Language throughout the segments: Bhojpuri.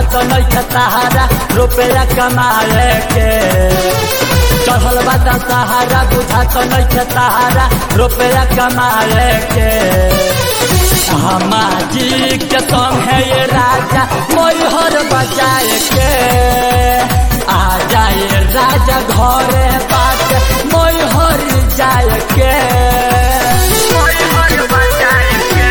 तो नहीं सहारा रुपया कमाए के चढ़ल बाटा सहारा बुझा तो नहीं सहारा रुपया कमाए के हमारी के संग है ये राजा मोहर बजाए के आ जाए राजा घरे बात मोहर जाए के मोहर बजाए के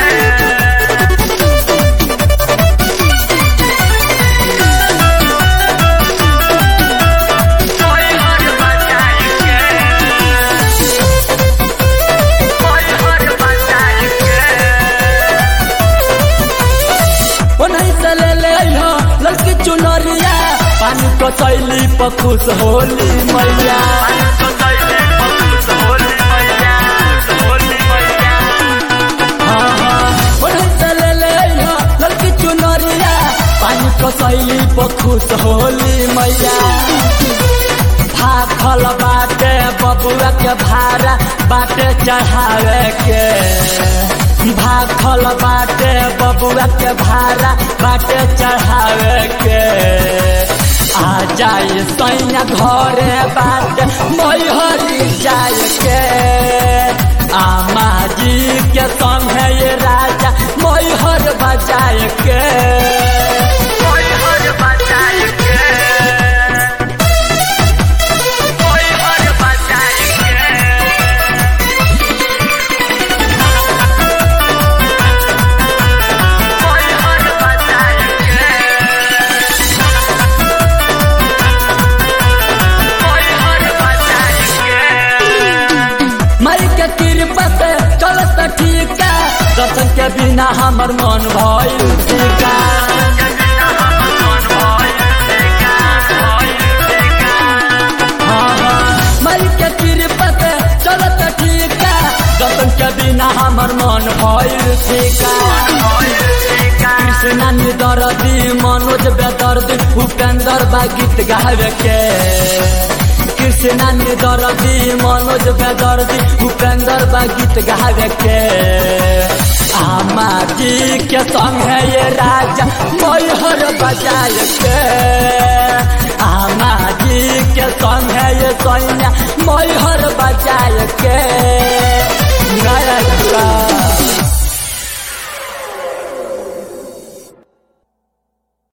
लड़की चुनरिया पानी को चैली पर खुश होली मैया लड़की चुनरिया पानी को चैली पर खुश होली मैया भाखल बाटे बबुआ के भाड़ा बाटे चढ़ावे के भाखल बाटे बबुआ के भाड़ा बाटे चढ़ावे के आ जाए सैया घरे बाटे मैहरी जाए के आमा जी के संग है ये राजा मैहर बजाए के मैहर बजाए के मई के कृपा से चलत ठीक दर्शन के बिना हमर मन भइल फीका मई के कृपा से चलत ठीक दर्शन के बिना हमर मन भइल फीका कृष्णा निदर्दी मनोज बेदर्दी भूपेंद्र बा गीत गावे के कृष्णा निदर्दी मनोज बेदर्दी भूपेंद्र बा गीत गावे के आमा जी के संग है ये राजा मैहर बजाए के आमा जी के संग है ये सैया मैहर बजाए के